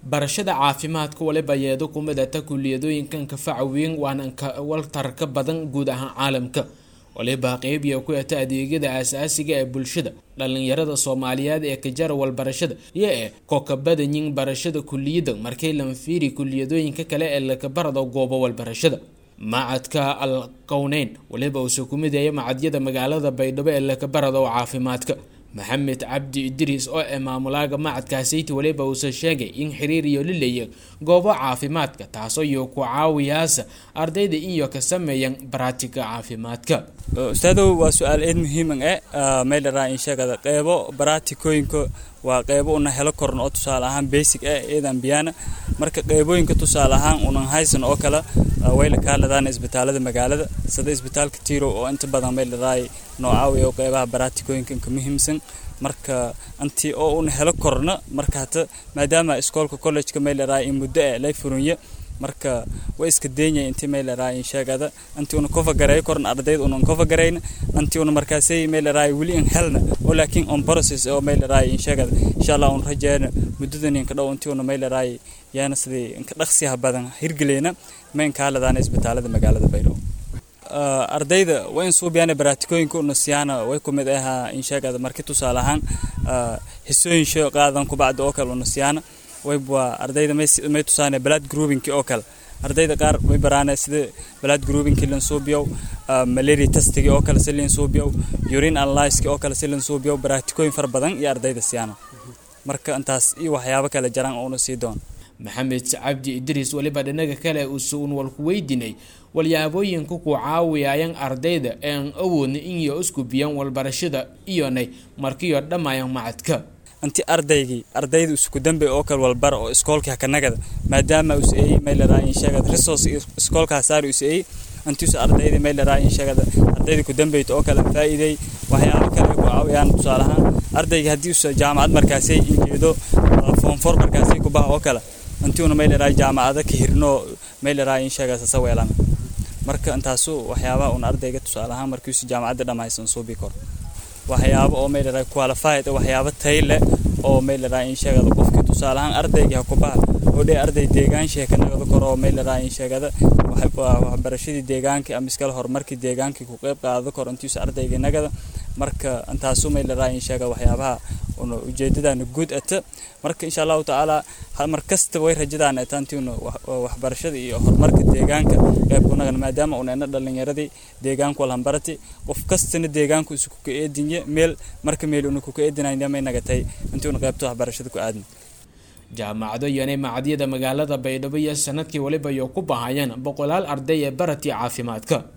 barashada caafimaadka waliba yeedo ku midata kuliyadooyinkan kafaca weyn waana waltar ka badan guud ahaan caalamka waliba qeybiya ku eta adeegyada aasaasiga ee bulshada dhalinyarada soomaaliyeed ee kajara walbarashada iyo ee kokabadanyin barashada kuliyada markay lanfiiri kuliyadooyinka kale ee lakabarado goobo walbarashada macadka al qowneyn waliba uuse ku midaya macadyada magaalada baydhabo ee lakabarado caafimaadka maxamed cabdi idriis oo ee maamulaaga macadkaasiti waliba uuse sheegay in xiriir iyo lileeya goobo caafimaadka taasoo iyo ku caawiyaasa ardayda iyo ka sameeyan baratiga caafimaadka ustaadow waa su-aal eed muhiiman e maylaraa in sheegada qeybo baratikooyinka waa qeybo una helo korn oo tusaale ahaan basic e eedan biyana marka qeybooyinka tusaale ahaan unan haysan oo kale wayla kaaladaan isbitaalada magaalada sida isbitaalka tiro oo inta badan maylaraa noocaawiya qeybaha baratikooyinka inka muhiimsan marka anti oo una helo korna marka hata maadaama iskoolka collegeka maylaraa in muddo e lay furunye marka way iska deenya intii maylaraa in sheegada antii una kofagareeyo koran ardayda unan kofagarayna antii una markaasay maylaraa weli in helna oo laakiin on process oo maylaraa in sheegada insha allah un rajeena muddadan inka dhow intii una maylaraa yaana sidii inka dhaqsiyaha badan hirgeleyna ma inkaaladaan isbitaalada magaalada baydhabo ardayda waa in suubiyaana baraatikooyinka una siyaana way ku mid ahaa in sheegada marki tusaale ahaan xisooyin shay qaadan kubacda oo kale una siyaana waybwaa ardayda may tusaane blood groupinki oo kale ardayda qaar way baraana sida blood groupinki lansuubiyow malaria testigi oo kale si lansuubiyow urine analyski oo kale si lansuubiyow baraatikooyin fara badan iyo ardayda siyaana marka intaas iyo waxyaabo kale jaraan oo una sii doon maxamed cabdi idriis waliba dhinaga kale usuun walku weydinay walyaabooyinka ku caawiyaayan ardayda ean awoodna inyo isku biyan walbarashada iyonay markiyo dhammayan macadka anti ardaygii ardayda isku dambe oo kale walbara oo iskoolkii hakanagada maadaama us eeyey maylaraa in sheegada resource iskoolkaa saari us eeyey antiusa ardayda maylaraa in sheegada ardayda ku dambeyta oo kale faa'iiday waxyaabo kale ku caawiyaan tusaale ahaan ardayga haddii usa jaamacad markaasay injeedo foonfor markaasay ku baha oo kale antiuna maylaraa jaamacada ka hirno maylaraa in sheegada sasaweelana marka intaasu waxyaabaha un ardayga tusaale ahaan markiisu jaamacadda dhammaysan suubi karo waxyaabo oo maylaraa qualified waxyaabo tay leh oo maylaraa in sheegada qofkii tusaale ahaan ardayga kubaha oo dhee arday deegaanshiha ka nagada karo oo maylaraa in sheegada waxbarashadii deegaankii ama iskale horumarkii deegaankii ku qeyb qaado karo intiisu ardayga nagada marka intaasu maylaraa in sheega waxyaabaha una ujeedadana guud ata marka insha allahu tacaala mar kasta way rajadaan ataantiuna waxbarashada iyo horumarka deegaanka qeyb kunagan maadaama una ina dhalinyaradii deegaanku walhambarati qof kastana deegaanku isu kuka eedinye meel marka meel una kuka eedinayna may nagatay intiuna qeybta waxbarashada ku aadna jaamacado yonay macadyada magaalada baydhabo iyo sanadkii waliba iyo ku bahayeen boqolaal arday ee baratii caafimaadka